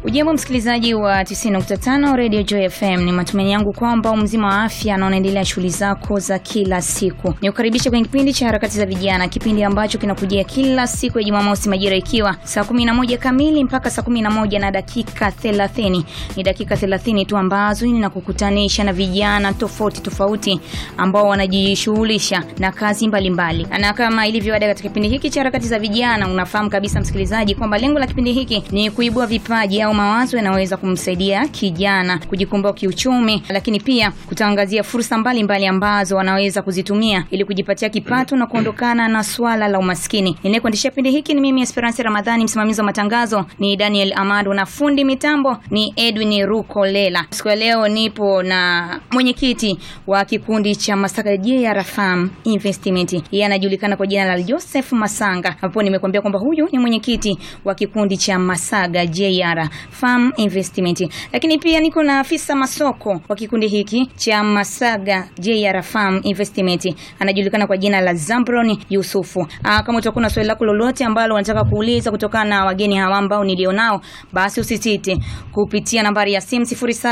Ujambo msikilizaji wa 90.5 Radio Joy FM, ni matumaini yangu kwamba mzima wa afya na unaendelea shughuli zako za kila siku. Ni kukaribisha kwenye kipindi cha harakati za vijana, kipindi ambacho kinakujia kila siku ya Jumamosi majira ikiwa saa 11 kamili mpaka saa 11 na dakika 30. Ni dakika 30 tu ambazo ninakukutanisha na vijana tofauti tofauti ambao wanajishughulisha na kazi mbalimbali mbali. Na kama ilivyo ada katika kipindi hiki cha harakati za vijana, unafahamu kabisa msikilizaji kwamba lengo la kipindi hiki ni kuibua vipaji au mawazo yanaweza kumsaidia kijana kujikomboa kiuchumi, lakini pia kutangazia fursa mbalimbali ambazo wanaweza kuzitumia ili kujipatia kipato na kuondokana na swala la umaskini. Ninayekuendeshea kipindi hiki ni mimi Esperance Ramadhani, msimamizi wa matangazo ni Daniel Amado na fundi mitambo ni Edwin Rukolela. Siku ya leo nipo na mwenyekiti wa kikundi cha Masaka JR Farm Investment, yeye anajulikana kwa jina la Joseph Masanga, hapo nimekuambia kwamba huyu ni mwenyekiti wa kikundi cha Masaga JR Farm Investment. Lakini pia niko na afisa masoko wa kikundi hiki cha Masaga JR Farm Investment, anajulikana kwa jina la Zambron Yusufu. Aa, kama utakuwa na swali lako lolote ambalo unataka kuuliza kutokana na wageni hawa ambao nilionao, basi usisite kupitia nambari ya simu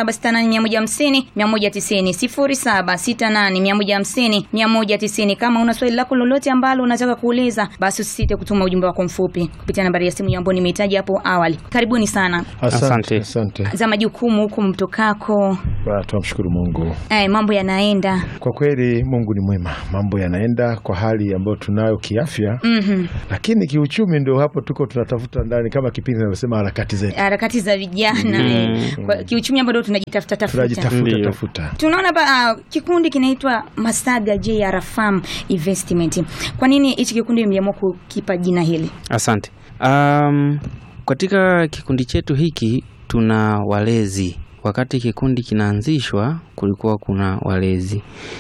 0768150190 0768150190. Kama una swali lako lolote ambalo unataka kuuliza, basi usisite kutuma ujumbe wako mfupi kupitia nambari ya simu ambayo nimehitaji hapo awali. Karibuni sana Asante. Asante. za majukumu huku mtokako. Ba, Tunamshukuru Mungu Eh, mambo yanaenda kwa kweli. Mungu ni mwema, mambo yanaenda kwa hali ambayo tunayo kiafya, Mhm. lakini kiuchumi ndio hapo tuko tunatafuta ndani, kama kipindi inavyosema harakati zetu, harakati za vijana eh, kwa kiuchumi ambao tunajitafuta tafuta. tunajitafuta Ndiyo. tafuta. Tunaona ba, uh, kikundi kinaitwa Masaga JR Farm Investment. Kwa nini hichi kikundi mliamua kukipa jina hili? Asante. Um, katika kikundi chetu hiki tuna walezi. Wakati kikundi kinaanzishwa, kulikuwa kuna walezi,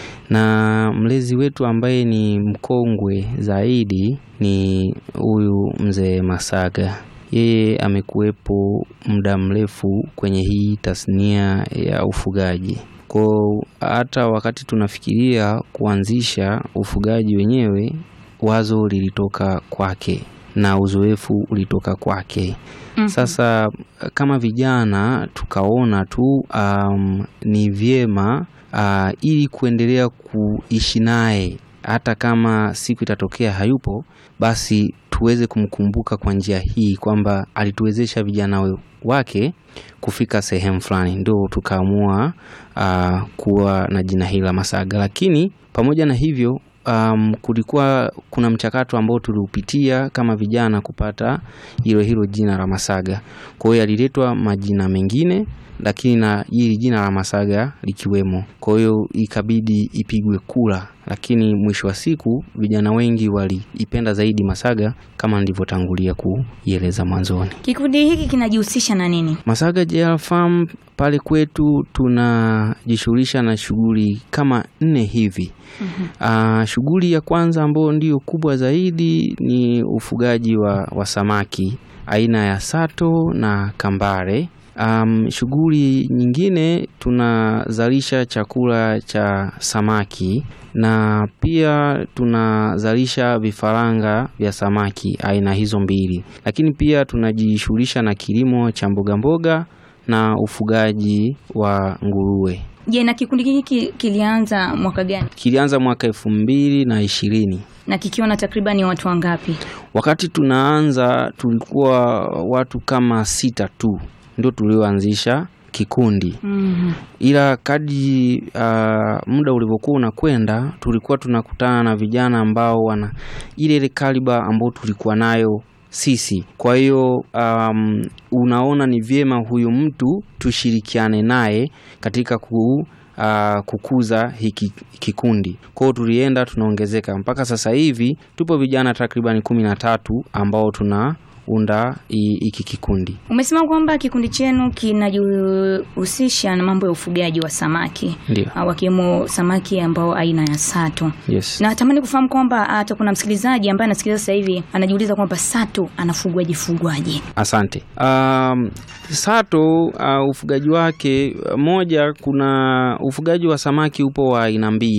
na mlezi wetu ambaye ni mkongwe zaidi ni huyu mzee Masaga. Yeye amekuwepo muda mrefu kwenye hii tasnia ya ufugaji. Kwa hata wakati tunafikiria kuanzisha ufugaji wenyewe, wazo lilitoka kwake na uzoefu ulitoka kwake. Mhm. Sasa kama vijana tukaona tu um, ni vyema uh, ili kuendelea kuishi naye hata kama siku itatokea hayupo, basi tuweze kumkumbuka kwa njia hii kwamba alituwezesha vijana we- wake kufika sehemu fulani, ndio tukaamua uh, kuwa na jina hili la Masaga. Lakini pamoja na hivyo um, kulikuwa kuna mchakato ambao tuliupitia kama vijana kupata hilo hilo jina la Masaga. Kwa hiyo yaliletwa majina mengine lakini na hili jina la Masaga likiwemo. Kwa hiyo ikabidi ipigwe kula, lakini mwisho wa siku vijana wengi waliipenda zaidi Masaga kama nilivyotangulia kuieleza mwanzoni. Kikundi hiki kinajihusisha na nini? Masaga JR Farm pale kwetu tunajishughulisha na shughuli kama nne hivi. Ah, shughuli ya kwanza ambayo ndiyo kubwa zaidi ni ufugaji wa, wa samaki aina ya sato na kambare. Um, shughuli nyingine tunazalisha chakula cha samaki na pia tunazalisha vifaranga vya samaki aina hizo mbili, lakini pia tunajishughulisha na kilimo cha mboga mboga na ufugaji wa nguruwe. Je, na kikundi hiki kilianza mwaka gani Kilianza mwaka elfu mbili na ishirini. na kikiwa na takribani watu wangapi? Wakati tunaanza tulikuwa watu kama sita tu ndio tulioanzisha kikundi, Mhm. ila kadri uh, muda ulivyokuwa unakwenda tulikuwa tunakutana na vijana ambao wana ile ile kaliba ambao tulikuwa nayo sisi. Kwa hiyo um, unaona ni vyema huyu mtu tushirikiane naye katika ku, uh, kukuza hiki kikundi. Kwa hiyo tulienda tunaongezeka mpaka sasa hivi tupo vijana takribani kumi na tatu ambao tunaunda hi- hiki kikundi. Umesema kwamba kikundi chenu kinajihusisha na mambo ya ufugaji wa samaki Ndio. ah, wakiwemo samaki ambao aina ya sato. Yes. Na natamani kufahamu kwamba hata kuna msikilizaji ambaye anasikiliza sasa hivi anajiuliza kwamba sato anafugwaje fugwaje? Asante. Um, sato uh, ufugaji wake moja, kuna ufugaji wa samaki upo wa aina mbili.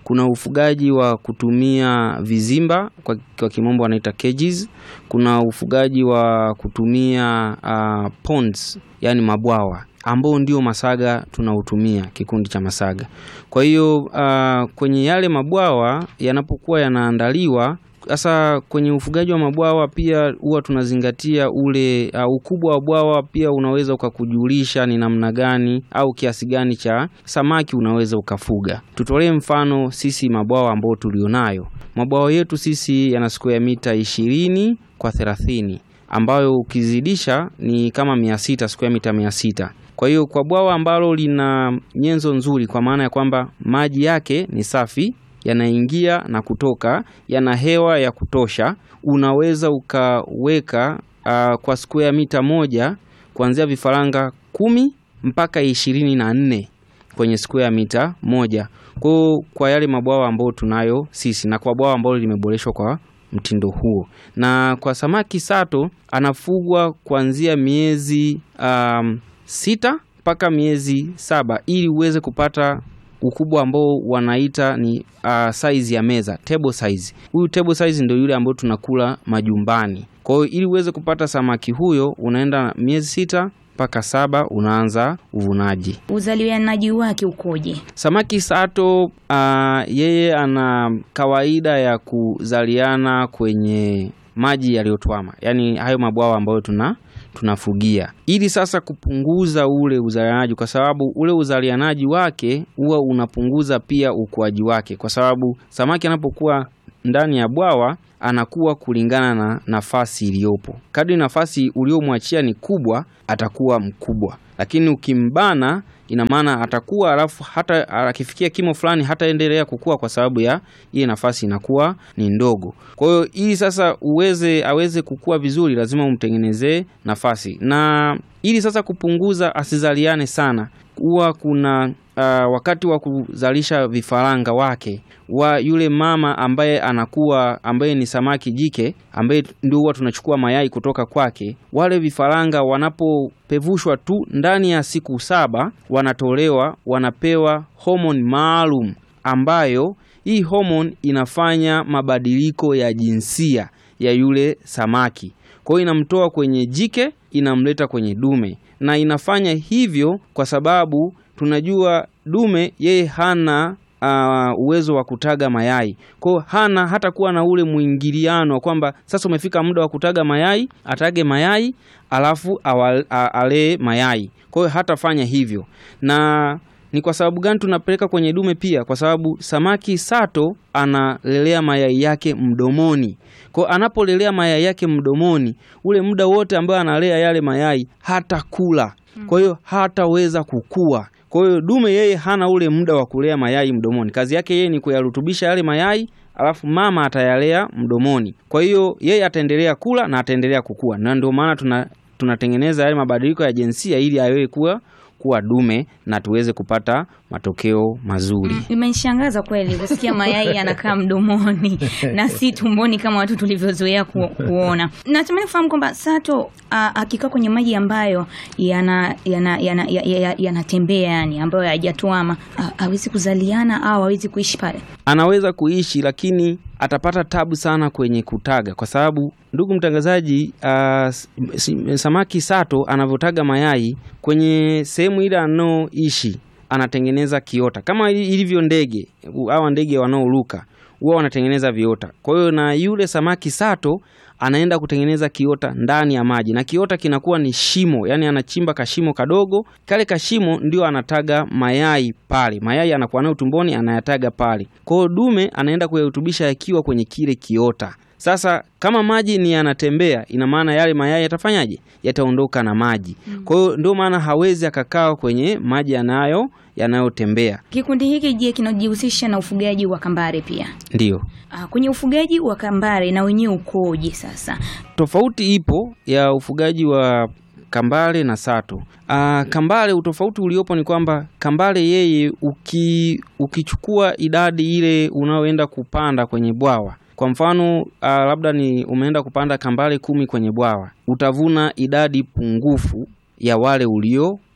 kuna ufugaji wa kutumia vizimba kwa, kwa kimombo wanaita cages. Kuna ufugaji wa kutumia uh, ponds, yani mabwawa ambao ndio Masaga tunautumia kikundi cha Masaga. Kwa hiyo uh, kwenye yale mabwawa yanapokuwa yanaandaliwa sasa kwenye ufugaji wa mabwawa pia huwa tunazingatia ule uh, ukubwa wa bwawa pia unaweza ukakujulisha ni namna gani au kiasi gani cha samaki unaweza ukafuga. Tutolee mfano sisi mabwawa ambao tulionayo, mabwawa yetu sisi yana square mita ishirini kwa thelathini ambayo ukizidisha ni kama mia sita square mita mia sita. Kwa hiyo kwa bwawa ambalo lina nyenzo nzuri, kwa maana ya kwamba maji yake ni safi yanaingia na kutoka, yana hewa ya kutosha, unaweza ukaweka uh, kwa square mita moja kuanzia vifaranga kumi mpaka ishirini na nne kwenye square mita moja. Kwa kwa yale mabwawa ambayo tunayo sisi na kwa bwawa ambalo limeboreshwa kwa mtindo huo, na kwa samaki sato anafugwa kuanzia miezi um, sita mpaka miezi saba ili uweze kupata ukubwa ambao wanaita ni uh, size ya meza table size. Huyu table size ndio yule ambao tunakula majumbani. Kwa hiyo ili uweze kupata samaki huyo unaenda miezi sita mpaka saba unaanza uvunaji. Uzalianaji wake ukoje? Samaki sato uh, yeye ana kawaida ya kuzaliana kwenye maji yaliyotwama, yaani hayo mabwawa ambayo tuna tunafugia ili sasa kupunguza ule uzalianaji, kwa sababu ule uzalianaji wake huwa unapunguza pia ukuaji wake, kwa sababu samaki anapokuwa ndani ya bwawa anakuwa kulingana na nafasi iliyopo. Kadri nafasi uliomwachia ni kubwa, atakuwa mkubwa, lakini ukimbana, ina maana atakuwa, alafu hata akifikia kimo fulani hataendelea kukua kwa sababu ya ile nafasi inakuwa ni ndogo. Kwa hiyo ili sasa uweze aweze kukua vizuri, lazima umtengenezee nafasi, na ili sasa kupunguza asizaliane sana, huwa kuna uh, wakati wa kuzalisha vifaranga wake wa yule mama ambaye anakuwa ambaye ni samaki jike ambaye ndio huwa tunachukua mayai kutoka kwake. Wale vifaranga wanapopevushwa tu ndani ya siku saba, wanatolewa wanapewa homoni maalum ambayo hii homoni inafanya mabadiliko ya jinsia ya yule samaki. Kwa hiyo inamtoa kwenye jike inamleta kwenye dume, na inafanya hivyo kwa sababu tunajua dume yeye hana uh, uwezo wa kutaga mayai. Kwa hiyo hana hata kuwa na ule mwingiliano wa kwamba sasa umefika muda wa kutaga mayai, atage mayai alafu alee mayai. Kwa hiyo hatafanya hivyo. Na ni kwa sababu gani tunapeleka kwenye dume pia? Kwa sababu samaki sato analelea mayai yake mdomoni. Kwa hiyo anapolelea mayai yake mdomoni, ule muda wote ambao analea yale mayai hata kula, kwa hiyo hataweza kukua. Kwa hiyo dume yeye hana ule muda wa kulea mayai mdomoni. Kazi yake yeye ni kuyarutubisha yale mayai, alafu mama atayalea mdomoni. Kwa hiyo yeye ataendelea kula na ataendelea kukua, na ndio maana tuna tunatengeneza yale mabadiliko ya jinsia ili awe kuwa kuwa dume na tuweze kupata matokeo mazuri. Imenishangaza kweli kusikia mayai yanakaa mdomoni na si tumboni kama watu tulivyozoea ku, kuona. Natamani kufahamu kwamba sato akikaa kwenye maji ambayo yanatembea yana, yana, yana, yana yani ambayo hayajatuama hawezi kuzaliana au hawezi kuishi pale. Anaweza kuishi lakini atapata tabu sana kwenye kutaga, kwa sababu ndugu mtangazaji, uh, samaki sato anavyotaga mayai kwenye sehemu ile anaoishi anatengeneza kiota kama ilivyo ndege. Hawa ndege wanaoruka huwa wanatengeneza viota. Kwa hiyo na yule samaki sato anaenda kutengeneza kiota ndani ya maji, na kiota kinakuwa ni shimo, yani anachimba kashimo kadogo, kale kashimo ndio anataga mayai pale. Mayai anakuwa nayo tumboni, anayataga pale. Kwa hiyo dume anaenda kuyarutubisha yakiwa kwenye kile kiota. Sasa kama maji ni yanatembea, ina maana yale mayai yatafanyaje? Yataondoka na maji. Kwa hiyo ndio maana hawezi akakaa kwenye maji yanayo yanayotembea. Kikundi hiki je, kinajihusisha na ufugaji wa kambare pia? Ndiyo. Ah, kwenye ufugaji wa kambare na wenyewe ukoje sasa? Tofauti ipo ya ufugaji wa kambale na sato. Aa, kambale utofauti uliopo ni kwamba kambale yeye uki, ukichukua idadi ile unaoenda kupanda kwenye bwawa kwa mfano uh, labda ni umeenda kupanda kambale kumi kwenye bwawa, utavuna idadi pungufu ya wale ulio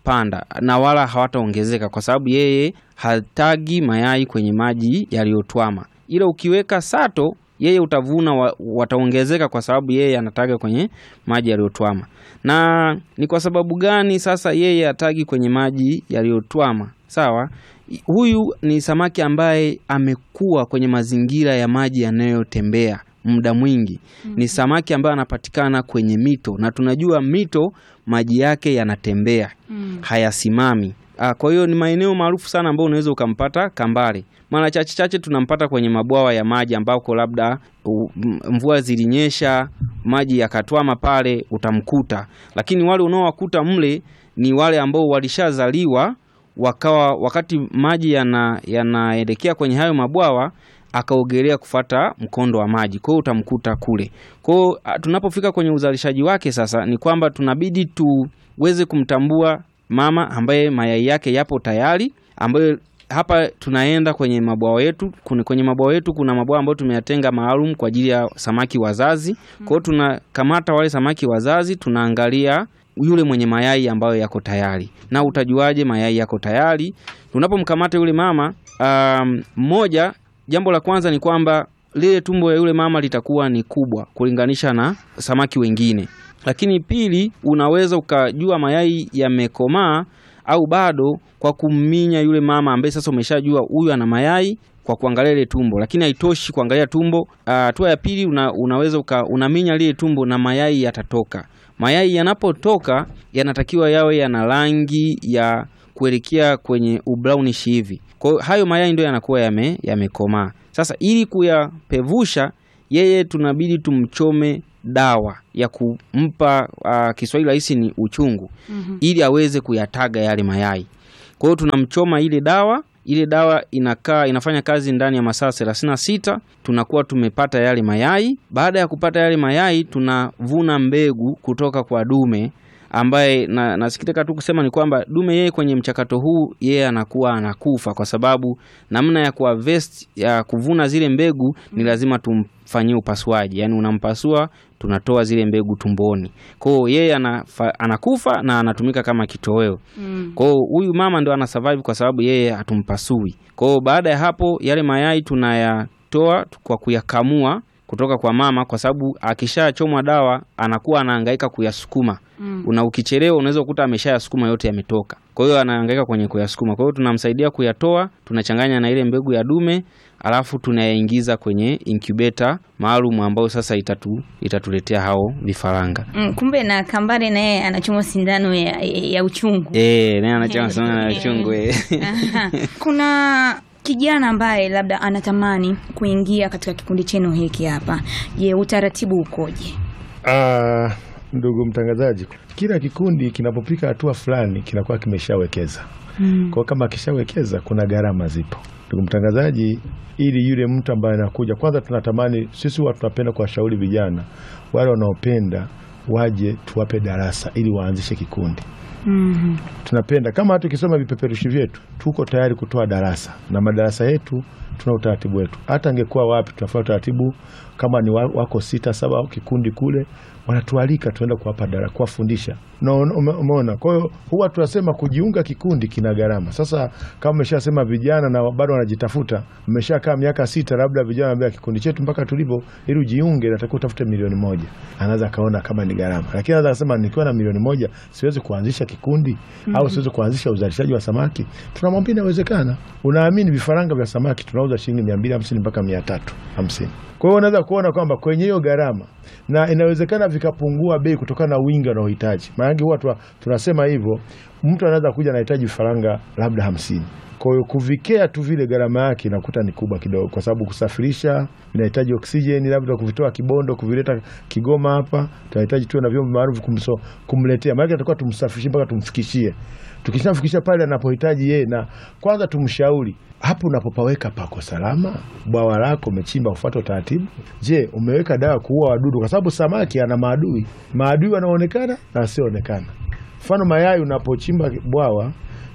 hawatapanda na wala hawataongezeka kwa sababu yeye hatagi mayai kwenye maji yaliyotwama, ila ukiweka sato yeye utavuna wa, wataongezeka kwa sababu yeye anataga kwenye maji yaliyotwama. Na ni kwa sababu gani sasa yeye atagi kwenye maji yaliyotwama? Sawa, huyu ni samaki ambaye amekuwa kwenye mazingira ya maji yanayotembea muda mwingi. Ni samaki ambaye anapatikana kwenye mito na tunajua mito maji yake yanatembea, hayasimami. Ah, Kwa hiyo ni maeneo maarufu sana ambayo unaweza ukampata kambale. Mara chache chache tunampata kwenye mabwawa ya maji ambako labda u- m- mvua zilinyesha maji yakatwama pale, utamkuta. Lakini wale unaowakuta mle ni wale ambao walishazaliwa wakawa wakati maji yana yanaelekea kwenye hayo mabwawa akaogelea kufata mkondo wa maji, kwa hiyo utamkuta kule. Kwa hiyo ah, tunapofika kwenye uzalishaji wake sasa, ni kwamba tunabidi tuweze kumtambua mama ambaye mayai yake yapo tayari, ambayo hapa tunaenda kwenye mabwawa yetu. Kuna- Kwenye mabwawa yetu kuna mabwawa ambayo tumeyatenga maalum kwa ajili ya samaki wazazi. Kwa hiyo tunakamata wale samaki wazazi, tunaangalia yule mwenye mayai ambayo yako tayari. Na utajuaje mayai yako tayari? Tunapomkamata yule mama um, mmoja, jambo la kwanza ni kwamba lile tumbo ya yule mama litakuwa ni kubwa kulinganisha na samaki wengine. Lakini pili, unaweza ukajua mayai yamekomaa au bado kwa kumminya yule mama ambaye sasa umeshajua huyu ana mayai kwa kuangalia ile tumbo, lakini haitoshi kuangalia tumbo. Ah, Hatua ya pili una, unaweza uka, unaminya lile tumbo na mayai yatatoka. Mayai yanapotoka yanatakiwa yawe yana rangi ya kuelekea kwenye ubrownish hivi. Kwa hiyo hayo mayai ndio yanakuwa yame yamekomaa. Sasa ili kuyapevusha yeye tunabidi tumchome dawa ya kumpa uh, Kiswahili rahisi ni uchungu ili aweze kuyataga yale mayai. Kwa hiyo tunamchoma ile dawa, ile dawa inakaa inafanya kazi ndani ya masaa 36, tunakuwa tumepata yale mayai. Baada ya kupata yale mayai, tunavuna mbegu kutoka kwa dume ambaye na, nasikitika tu kusema ni kwamba dume yeye kwenye mchakato huu yeye anakuwa anakufa kwa sababu namna ya kuharvest ya kuvuna zile mbegu ni lazima tumfanyie upasuaji, yaani unampasua, tunatoa zile mbegu tumboni. Kwa hiyo yeye anafa, anakufa na anatumika kama kitoweo. Kwa hiyo huyu mama ndo ana survive kwa sababu yeye hatumpasui. Kwa hiyo baada ya hapo yale mayai tunayatoa kwa kuyakamua kutoka kwa mama, kwa sababu akishachomwa dawa anakuwa anahangaika kuyasukuma una ukichelewa unaweza kukuta ameshayasukuma yote yametoka. Kwa hiyo anahangaika kwenye kuyasukuma. Kwa hiyo tunamsaidia kuyatoa, tunachanganya na ile mbegu ya dume, alafu tunayaingiza kwenye incubator maalum ambayo sasa itatu, itatuletea hao vifaranga. Mm, kumbe na kambale naye anachomwa sindano ya, ya uchungu. Eh, naye anachama sana na chungu eh. Aha. Kuna kijana ambaye labda anatamani kuingia katika kikundi chenu hiki hapa. Je, utaratibu ukoje? Ah, ndugu mtangazaji, kila kikundi kinapofika hatua fulani kinakuwa kimeshawekeza. Kwa hiyo kama akishawekeza kuna gharama zipo. Ndugu mtangazaji, ili yule mtu ambaye anakuja, kwanza tunatamani sisi huwa tunapenda kuwashauri vijana wale wanaopenda waje tuwape darasa ili waanzishe kikundi. Mhm. Tunapenda kama hata ukisoma vipeperushi vyetu, tuko tayari kutoa darasa na madarasa yetu, tuna utaratibu wetu. Hata angekuwa wapi, tunafanya utaratibu. Kama ni wa- wako sita saba kikundi kule, wanatualika tuenda kuwapa darasa, kuwafundisha. No, ume- umeona? Kwa hiyo huwa tunasema kujiunga kikundi kina gharama. Sasa kama umeshasema vijana na bado wanajitafuta, mmeshakaa miaka sita, labda vijana wanambia kikundi chetu mpaka tulipo, ili ujiunge natakiwa utafute milioni moja. Anaweza akaona kama ni gharama, lakini anaweza akasema nikiwa na milioni moja siwezi kuanzisha kikundi au siwezi kuanzisha uzalishaji wa samaki. Tunamwambia inawezekana. Unaamini vifaranga vya samaki tunauza shilingi mia mbili hamsini mpaka mia tatu hamsini. Kwa hiyo unaweza kuona kwamba kwenye hiyo gharama na inawezekana vikapungua bei kutokana na wingi wanaohitaji. Maanake huwa tuna- tunasema hivyo, mtu anaweza kuja anahitaji vifaranga labda hamsini. Kwa hiyo kuvikea tu vile gharama yake inakuta ni kubwa kidogo, kwa sababu kusafirisha inahitaji oksijeni, labda kuvitoa Kibondo kuvileta Kigoma hapa, tunahitaji tuwe na vyombo maalum kumso- kumletea, maanake tutakuwa tumsafirishie mpaka tumfikishie. Tukishamfikisha pale anapohitaji yeye, na kwanza tumshauri hapo unapopaweka pako salama, bwawa lako umechimba kufuata utaratibu. Je, umeweka dawa kuua wadudu? Kwa sababu samaki ana maadui, maadui wanaonekana na wasioonekana. Mfano mayai, unapochimba bwawa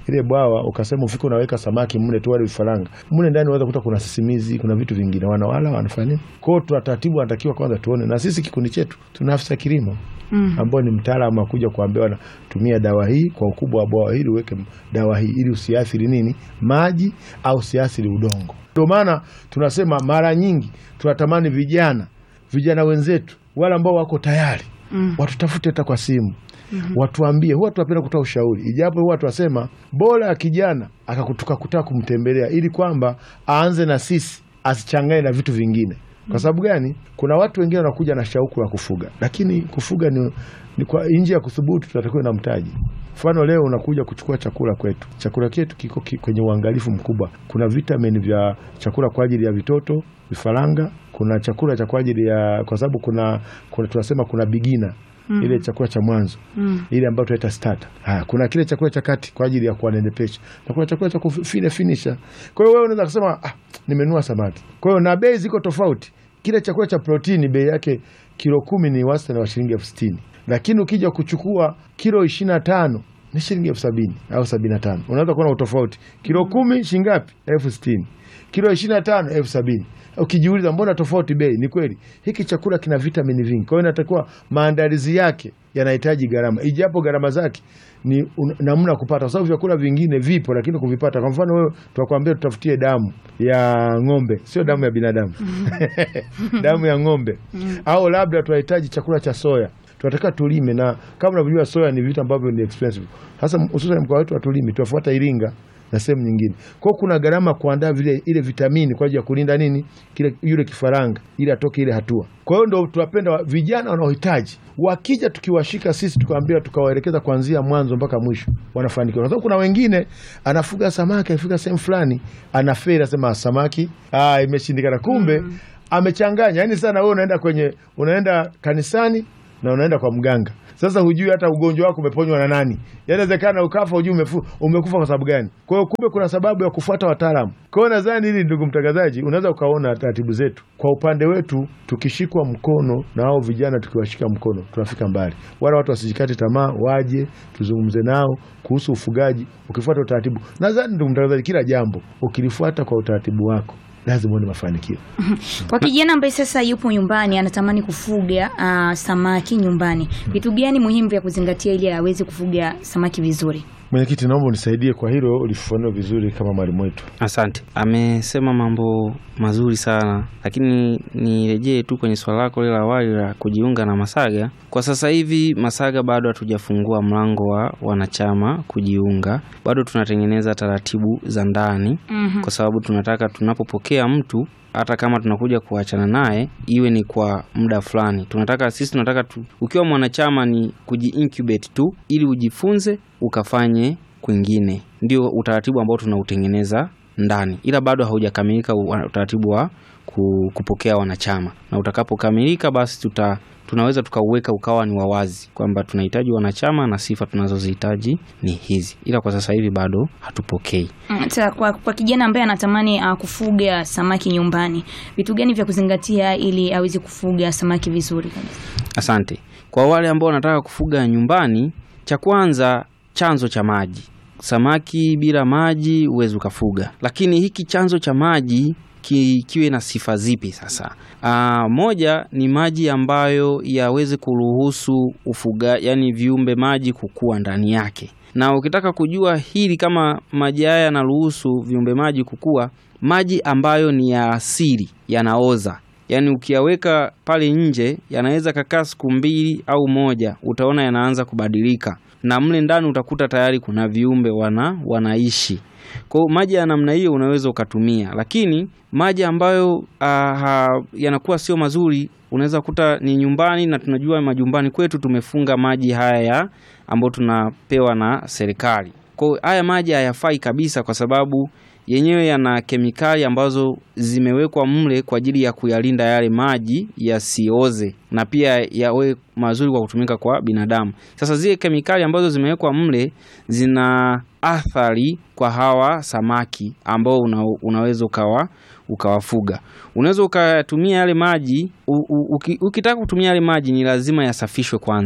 ile bwawa ukasema ufike unaweka samaki mle tu wale vifaranga mle ndani, unaweza kuta kuna sisimizi, kuna vitu vingine, wanawala wanafanya nini? Kwa hiyo tuna taratibu, anatakiwa kwanza tuone, na sisi kikundi chetu tuna afisa kilimo Mm. ambao ni mtaalamu akuja kuambia wanatumia dawa hii kwa ukubwa wa bwawa hili, uweke dawa hii ili usiathiri nini maji au usiathiri udongo. Ndio maana tunasema mara nyingi tunatamani vijana vijana wenzetu wale ambao wako tayari Mm. watutafute hata kwa simu watuambie. Huwa tunapenda kutoa ushauri, ijapo huwa tunasema bora ya kijana akakutuka kutaka kumtembelea ili kwamba aanze na sisi, asichanganye na vitu vingine. Kwa sababu gani? Kuna watu wengine wanakuja na shauku ya kufuga, lakini kufuga ni, ni kwa nje ya kuthubutu, tunatakiwa na mtaji. Mfano, leo unakuja kuchukua chakula kwetu, chakula chetu kiko ki- kwenye uangalifu mkubwa. Kuna vitamini vya chakula kwa ajili ya vitoto vifaranga, kuna chakula cha kwa ajili ya, kwa sababu kuna, kuna tunasema kuna bigina ile chakula cha mwanzo Mm. ile ambayo tunaita starter. Haya, kuna kile chakula cha kati kwa ajili ya kuwanenepesha na kuna chakula cha kufine finisher. Kwa hiyo wewe unaweza kusema ah, nimenunua samaki. Kwa hiyo na bei ziko tofauti. Kile chakula cha protini bei yake kilo kumi ni wastani wa shilingi elfu sitini lakini ukija kuchukua kilo ishirini na tano ni shilingi elfu sabini au sabini na tano Unaweza kuona utofauti. Kilo kumi shilingi ngapi? elfu sitini kilo ishirini na tano elfu sabini Ukijiuliza mbona tofauti bei? Ni kweli hiki chakula kina vitamini vingi, kwa hiyo inatakiwa maandalizi yake yanahitaji gharama, ijapo gharama zake ni un- namna ya kupata, kwa sababu vyakula vingine vipo, lakini kuvipata. Kwa mfano wewe, tunakwambia tutafutie damu ya ng'ombe, sio damu ya binadamu damu ya ng'ombe, au labda tunahitaji chakula cha soya tunataka tulime, na kama unavyojua soya ni vitu ambavyo ni expensive, hasa hususan mkoa wetu hatulimi, tunafuata Iringa na sehemu nyingine. Kwa hiyo kuna gharama kuandaa vile ile vitamini kwa ajili ya kulinda nini kile yule kifaranga ili atoke ile hatua. Kwa hiyo ndo tunapenda wa- vijana wanaohitaji wakija, tukiwashika sisi tukawaambia, tukawaelekeza kuanzia mwanzo mpaka mwisho, wanafanikiwa. Kwa sababu kuna wengine anafuga samaki, afika sehemu fulani anaferi, anasema samaki ah, imeshindikana, kumbe amechanganya. Yani sana wewe unaenda kwenye unaenda kanisani na unaenda kwa mganga. Sasa hujui hata ugonjwa wako umeponywa na nani. Inawezekana ukafa hujui umefu, umekufa kwa sababu gani. Kwa hiyo kumbe kuna sababu ya kufuata wataalamu. Kwa hiyo nadhani hili, ndugu mtangazaji, unaweza ukaona taratibu zetu. Kwa upande wetu tukishikwa mkono na hao vijana, tukiwashika mkono tunafika mbali. Wala watu wasijikate tamaa, waje tuzungumze nao kuhusu ufugaji, ukifuata utaratibu. Nadhani ndugu mtangazaji, kila jambo ukilifuata kwa utaratibu wako lazima uone mafanikio. Kwa kijana ambaye sasa yupo nyumbani anatamani kufuga ah, samaki nyumbani, vitu gani muhimu vya kuzingatia ili aweze kufuga samaki vizuri? Mwenyekiti, naomba unisaidie kwa hilo, ulifafanua vizuri kama mwalimu wetu. Asante, amesema mambo mazuri sana, lakini nirejee tu kwenye swala lako lile la awali la kujiunga na Masaga. Kwa sasa hivi Masaga bado hatujafungua mlango wa wanachama kujiunga, bado tunatengeneza taratibu za ndani, Mhm. kwa sababu tunataka tunapopokea mtu hata kama tunakuja kuachana naye iwe ni kwa muda fulani. Tunataka sisi tunataka tu, ukiwa mwanachama ni kuji-incubate tu ili ujifunze ukafanye kwingine, ndio utaratibu ambao tunautengeneza ndani, ila bado haujakamilika u- utaratibu wa ku- kupokea wanachama, na utakapokamilika basi tuta tunaweza tukauweka ukawa ni wawazi kwamba tunahitaji wanachama na sifa tunazozihitaji ni hizi, ila kwa sasa hivi bado hatupokei. Mm, Sasa kwa, kwa kijana ambaye anatamani ah, kufuga samaki nyumbani, vitu gani vya kuzingatia ili aweze kufuga samaki vizuri kabisa? Asante. Kwa wale ambao wanataka kufuga nyumbani, cha kwanza chanzo cha maji. Samaki bila maji huwezi ukafuga, lakini hiki chanzo cha maji ki, kiwe na sifa zipi? Sasa Aa, moja ni maji ambayo yaweze kuruhusu ufuga, yani viumbe maji kukua ndani yake. Na ukitaka kujua hili kama maji haya yanaruhusu viumbe maji kukua, maji ambayo ni ya asili yanaoza yaani ukiyaweka pale nje yanaweza kakaa siku mbili au moja, utaona yanaanza kubadilika, na mle ndani utakuta tayari kuna viumbe wana wanaishi. Kwa hiyo maji ya namna hiyo unaweza ukatumia, lakini maji ambayo ah, yanakuwa sio mazuri unaweza kuta ni nyumbani, na tunajua majumbani kwetu tumefunga maji haya ya ambayo tunapewa na serikali. Kwa hiyo haya maji hayafai kabisa, kwa sababu yenyewe yana kemikali ambazo zimewekwa mle kwa ajili ya kuyalinda yale maji yasioze na pia yawe mazuri kwa kutumika kwa binadamu. Sasa zile kemikali ambazo zimewekwa mle zina athari kwa hawa samaki ambao una, unaweza ukawa ukawafuga. Unaweza ukatumia yale maji u, u, uki, ukitaka kutumia yale maji ni lazima yasafishwe kwanza.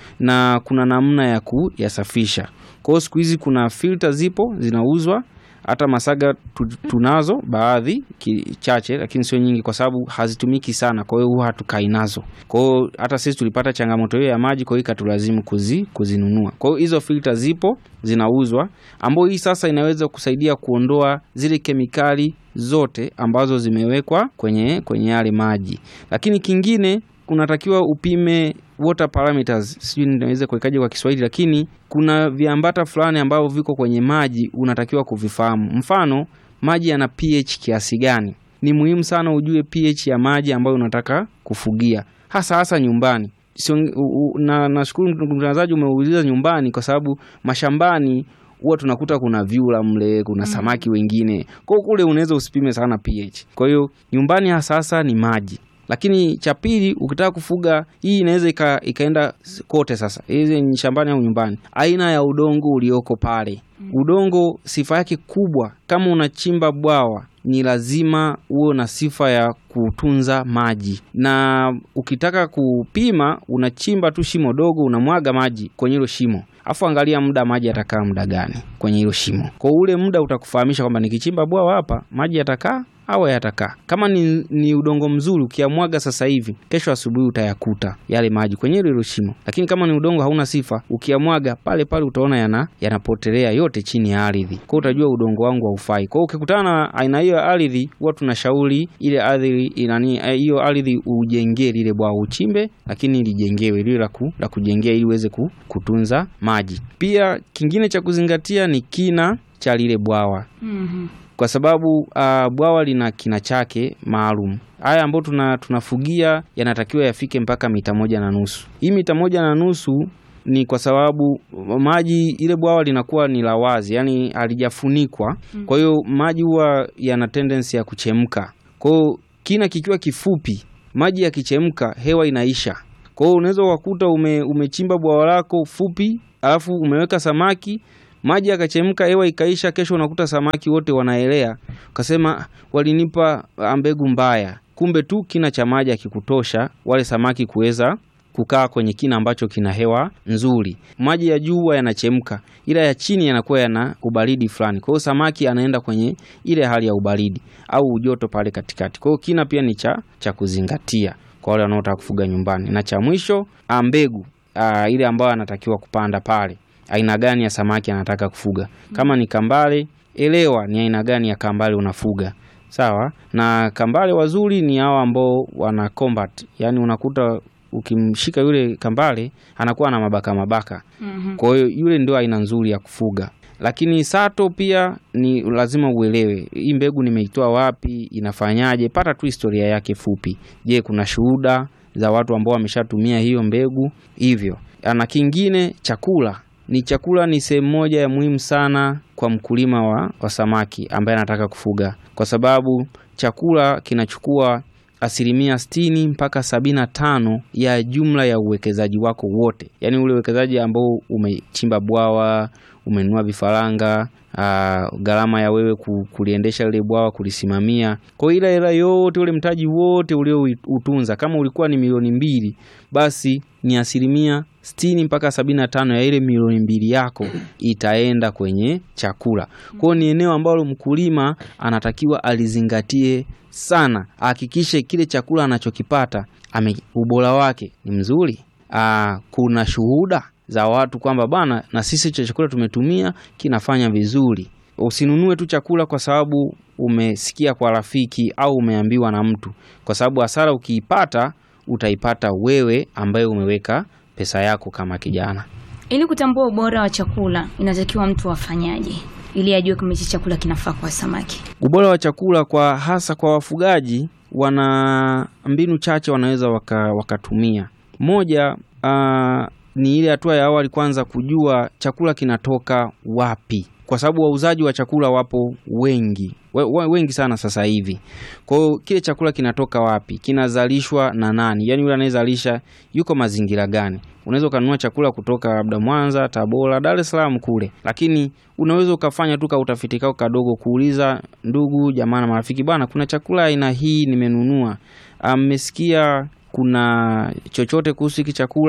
na kuna namna ya kuyasafisha. Kwa hiyo siku hizi kuna filter zipo zinauzwa hata Masaga tu, tunazo baadhi ki- chache, lakini sio nyingi, kwa sababu hazitumiki sana, kwa hiyo huwa hatukai nazo. Kwa hiyo hata sisi tulipata changamoto hiyo ya maji, kwa hiyo ikatulazimu kuzi, kuzinunua. Kwa hiyo hizo filter zipo zinauzwa, ambayo hii sasa inaweza kusaidia kuondoa zile kemikali zote ambazo zimewekwa kwenye kwenye yale maji. Lakini kingine unatakiwa upime water parameters, sijui ninaweza kuwekaje kwa Kiswahili, lakini kuna viambata fulani ambavyo viko kwenye maji unatakiwa kuvifahamu. Mfano, maji yana pH kiasi gani? Ni muhimu sana ujue pH ya maji ambayo unataka kufugia, hasa hasa nyumbani. Sio, u- u- na nashukuru ndugu mtangazaji umeuliza nyumbani, kwa sababu mashambani huwa tunakuta kuna vyura mle, kuna samaki wengine, kwa hiyo kule unaweza usipime sana pH. Kwa hiyo nyumbani hasa hasa ni maji lakini cha pili, ukitaka kufuga hii inaweza ika, ikaenda kote. Sasa hizi ni shambani au nyumbani, aina ya udongo ulioko pale. Udongo sifa yake kubwa, kama unachimba bwawa ni lazima uwe na sifa ya kutunza maji, na ukitaka kupima unachimba tu shimo dogo, unamwaga maji kwenye hilo shimo, afu angalia muda maji yatakaa muda gani kwenye hilo shimo. Kwa ule muda utakufahamisha kwamba nikichimba bwawa hapa maji yatakaa au yatakaa. Kama ni, ni udongo mzuri ukiamwaga sasa hivi, kesho asubuhi utayakuta yale maji kwenye hilo hilo shimo. Lakini kama ni udongo hauna sifa, ukiamwaga pale pale utaona yana yanapotelea yote chini ya ardhi. Kwa hiyo utajua udongo wangu haufai. Kwa hiyo ukikutana na aina hiyo ya ardhi, huwa tunashauri ile ardhi inani hiyo ardhi ujengee lile bwawa, uchimbe, lakini lijengewe lile la ku, la kujengea ili uweze ku, kutunza maji. Pia kingine cha kuzingatia ni kina cha lile bwawa Mhm. kwa sababu uh, bwawa lina kina chake maalum. Haya ambayo tuna, tunafugia yanatakiwa yafike mpaka mita moja na nusu. Hii mita moja na nusu ni kwa sababu maji, ile bwawa linakuwa ni la wazi, yani halijafunikwa. Kwa hiyo maji huwa yana tendency ya kuchemka. Kwa hiyo kina kikiwa kifupi, maji yakichemka, hewa inaisha. Kwa hiyo unaweza ukakuta ume, umechimba bwawa lako fupi, alafu umeweka samaki maji yakachemka, hewa ikaisha, kesho unakuta samaki wote wanaelea, ukasema walinipa ah, mbegu mbaya. Kumbe tu kina cha maji akikutosha wale samaki kuweza kukaa kwenye kina ambacho kina hewa nzuri. Maji ya juu huwa yanachemka, ila ya chini yanakuwa yana ubaridi fulani. Kwa hiyo samaki anaenda kwenye ile hali ya ubaridi au ujoto pale katikati. Kwa hiyo kina pia ni cha, cha kuzingatia kwa wale wanaotaka kufuga nyumbani. Na cha mwisho ah, mbegu ah, ile ambayo anatakiwa kupanda pale aina gani ya samaki anataka kufuga. Kama ni kambale, elewa ni aina gani ya kambale unafuga. Sawa? Na kambale wazuri ni hao ambao wana combat. Yaani unakuta ukimshika yule kambale anakuwa na mabaka mabaka. Mhm. Kwa hiyo yule ndio aina nzuri ya kufuga. Lakini sato pia ni lazima uelewe hii mbegu nimeitoa wapi, inafanyaje. Pata tu historia yake fupi. Je, kuna shuhuda za watu ambao wameshatumia hiyo mbegu hivyo. Na kingine chakula ni chakula ni sehemu moja ya muhimu sana kwa mkulima wa, wa samaki ambaye anataka kufuga, kwa sababu chakula kinachukua asilimia sitini mpaka sabini na tano ya jumla ya uwekezaji wako wote, yaani ule uwekezaji ambao umechimba bwawa, umenunua vifaranga, aa, gharama ya wewe ku- kuliendesha lile bwawa, kulisimamia. Kwa hiyo ile hela yote, ule mtaji wote ulioutunza, kama ulikuwa ni milioni mbili, basi ni asilimia sitini mpaka sabini na tano ya ile milioni mbili yako itaenda kwenye chakula. Kwa hiyo ni eneo ambalo mkulima anatakiwa alizingatie sana, ahakikishe kile chakula anachokipata ame, ubora wake ni mzuri. Aa, kuna shuhuda za watu kwamba bana, na sisi cha chakula tumetumia kinafanya vizuri. Usinunue tu chakula kwa sababu umesikia kwa rafiki au umeambiwa na mtu, kwa sababu hasara ukiipata utaipata wewe ambaye umeweka pesa yako kama kijana. Ili kutambua ubora wa chakula inatakiwa mtu afanyaje ili ajue kama hichi chakula kinafaa kwa samaki? Ubora wa chakula kwa hasa kwa wafugaji, wana mbinu chache wanaweza waka, wakatumia. Moja ah, ni ile hatua ya awali, kwanza kujua chakula kinatoka wapi, kwa sababu wauzaji wa chakula wapo wengi we, we, wengi sana sasa hivi. Kwa hiyo kile chakula kinatoka wapi, kinazalishwa na nani, yaani yule anayezalisha yuko mazingira gani. Unaweza ukanunua chakula kutoka labda Mwanza, Tabora, Dar es Salaam kule, lakini unaweza ukafanya tu ka utafiti kako kadogo, kuuliza ndugu jamaa na marafiki, bwana, kuna chakula aina hii nimenunua, mmesikia kuna chochote kuhusu hiki chakula?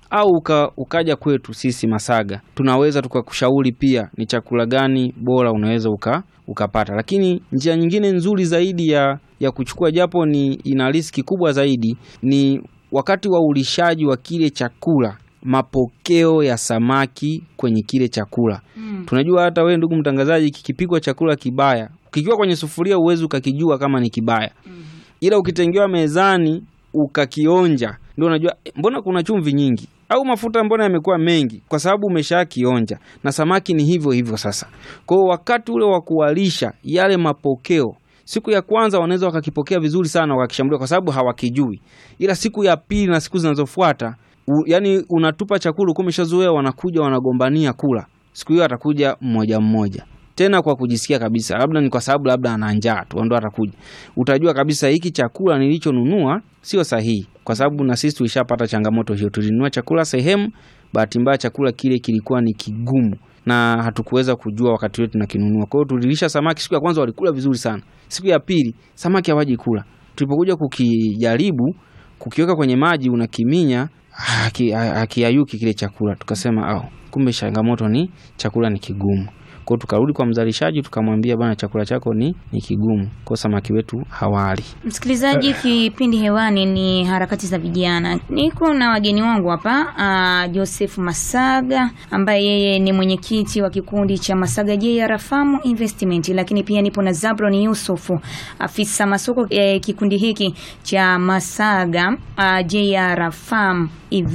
au uka, ukaja kwetu sisi Masaga, tunaweza tukakushauri pia ni chakula gani bora unaweza uka, ukapata. Lakini njia nyingine nzuri zaidi ya, ya kuchukua japo ni ina riski kubwa zaidi ni wakati wa ulishaji wa kile chakula, mapokeo ya samaki kwenye kile chakula Mm. tunajua hata wewe ndugu mtangazaji, kikipikwa chakula kibaya, kikiwa kwenye sufuria uwezi ukakijua kama ni kibaya, ila ukitengewa mezani ukakionja, ndio unajua "Eh, mbona kuna chumvi nyingi au mafuta mbona yamekuwa mengi, kwa sababu umeshakionja. Na samaki ni hivyo hivyo. Sasa kwa hiyo wakati ule wa kuwalisha yale mapokeo siku ya kwanza wanaweza wakakipokea vizuri sana wakakishambulia kwa sababu hawakijui, ila siku ya pili na siku zinazofuata u, yani unatupa chakula ukiwa umeshazoea, wanakuja wanagombania kula. Siku hiyo atakuja mmoja mmoja tena kwa kujisikia kabisa, labda ni kwa sababu labda ana njaa tu ndo atakuja. Utajua kabisa hiki chakula nilichonunua sio sahihi, kwa sababu na sisi tulishapata changamoto hiyo. Tulinunua chakula sehemu, bahati mbaya chakula kile kilikuwa ni kigumu na hatukuweza kujua wakati wetu tunakinunua. Kwa hiyo tulilisha samaki, siku ya kwanza walikula vizuri sana, siku ya pili samaki hawaji kula. Tulipokuja kukijaribu kukiweka kwenye maji, unakiminya haki- hakiyayuki kile chakula, tukasema au kumbe changamoto ni chakula ni kigumu. Kwa hiyo tukarudi kwa mzalishaji tukamwambia, bana, chakula chako ni, ni kigumu, kwa samaki wetu hawali. Msikilizaji, kipindi hewani ni harakati za vijana. Niko na wageni wangu hapa, uh, Joseph Masaga ambaye yeye ni mwenyekiti wa kikundi cha Masaga JR Farm Investment, lakini pia nipo na Zabron Yusufu, afisa masoko eh, kikundi hiki cha Masaga uh, JR Farm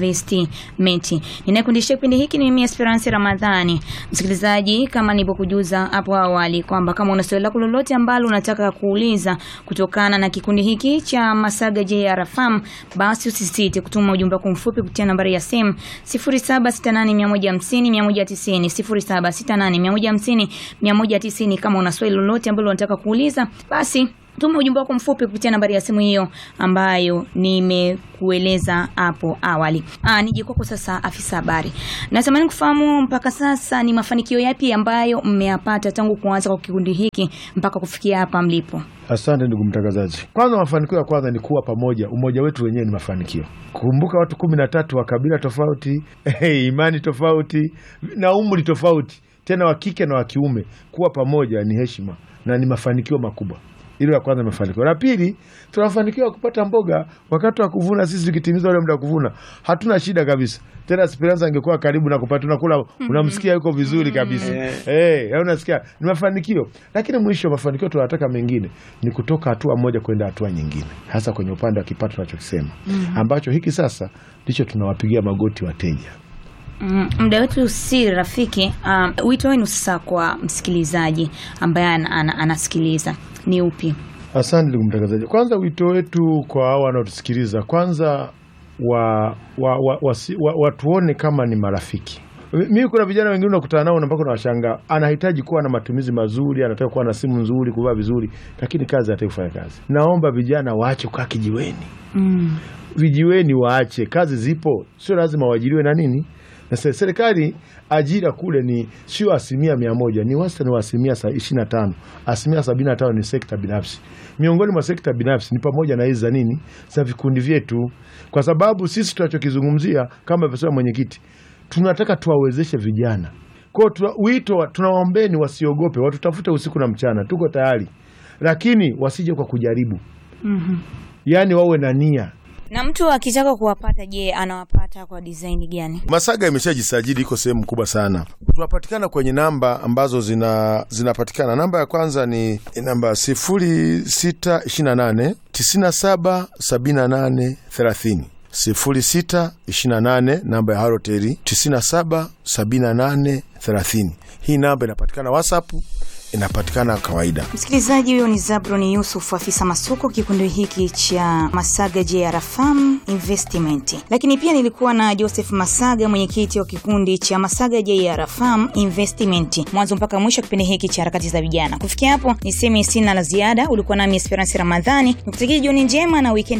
Investment. Ninayekundisha kipindi hiki ni mimi Esperance Ramadhani. Msikilizaji, kama nilivyokujuza hapo awali kwamba kama una swali lako lolote ambalo unataka kuuliza kutokana na kikundi hiki cha Masaga JR Farm, basi usisite kutuma ujumbe wako mfupi kupitia nambari ya simu 0768150190, 0768150190. Kama una swali lolote ambalo unataka kuuliza, basi tuma ujumbe wako mfupi kupitia nambari ya simu hiyo ambayo nimekueleza hapo awali. Ah, nije kwako sasa, afisa habari, natamani kufahamu mpaka sasa ni mafanikio yapi ambayo mmeyapata tangu kuanza kwa kikundi hiki mpaka kufikia hapa mlipo? Asante ndugu mtangazaji. Kwanza, mafanikio ya kwanza ni kuwa pamoja. Umoja wetu wenyewe ni mafanikio. Kumbuka watu kumi na tatu wa kabila tofauti, imani tofauti na umri tofauti, tena wa kike na wa kiume, kuwa pamoja ni heshima na ni mafanikio makubwa. Hilo la kwanza mafanikio. La pili, tunafanikiwa kupata mboga wakati wa kuvuna. Sisi tukitimiza ule muda wa kuvuna, hatuna shida kabisa. Tena Esperanza angekuwa karibu na kupata, tunakula, unamsikia yuko vizuri kabisa eh, eh, unasikia ni mafanikio. Lakini mwisho wa mafanikio tunataka mengine ni kutoka hatua moja kwenda hatua nyingine, hasa kwenye upande wa kipato tunachokisema, ambacho hiki sasa ndicho tunawapigia magoti wateja. Mm, muda wetu si rafiki. Um, wito wenu sasa kwa msikilizaji ambaye ana, ana, anasikiliza ni upi? Asante ndugu mtangazaji. Kwanza wito wetu kwa hao wanaotusikiliza, kwanza wa, wa, wa, wasi- wa, watuone kama ni marafiki. Mimi kuna vijana wengine unakutana nao na mpaka unawashangaa, anahitaji kuwa na matumizi mazuri, anataka kuwa na simu nzuri, kuvaa vizuri, lakini kazi hataki kufanya kazi. Naomba vijana waache kukaa kijiweni, Mm. vijiweni waache. Kazi zipo, sio lazima waajiriwe na nini na se- serikali. Ajira kule ni sio asilimia mia moja, ni wastani wa asilimia ishirini na tano. Asilimia sabini na tano ni sekta binafsi. Miongoni mwa sekta binafsi ni pamoja na hizi za nini, za vikundi vyetu, kwa sababu sisi tunachokizungumzia kama alivyosema mwenyekiti, tunataka tuwawezeshe vijana kwao. Tuna, wito wa- tunawaombeni wasiogope, watutafute usiku na mchana, tuko tayari, lakini wasije kwa kujaribu, Mhm. yaani wawe na nia Na mtu akitaka kuwapata, je, anawapata kwa design gani? Masaga imeshajisajili iko sehemu kubwa sana. Tunapatikana kwenye namba ambazo zina zinapatikana. Namba ya kwanza ni namba 0628 97 78 30. 0628 namba ya Haroteri 97 78 30. Hii namba inapatikana WhatsApp, inapatikana kawaida. Msikilizaji, huyo ni Zabron Yusuf, afisa masoko kikundi hiki cha Masaga JR Farm Investment. Lakini pia nilikuwa na Joseph Masaga, mwenyekiti wa kikundi cha Masaga JR Farm Investment, mwanzo mpaka mwisho kipindi hiki cha harakati za vijana. Kufikia hapo, niseme sina la ziada. Ulikuwa nami Esperance Ramadhani, nikutakia jioni njema na weekend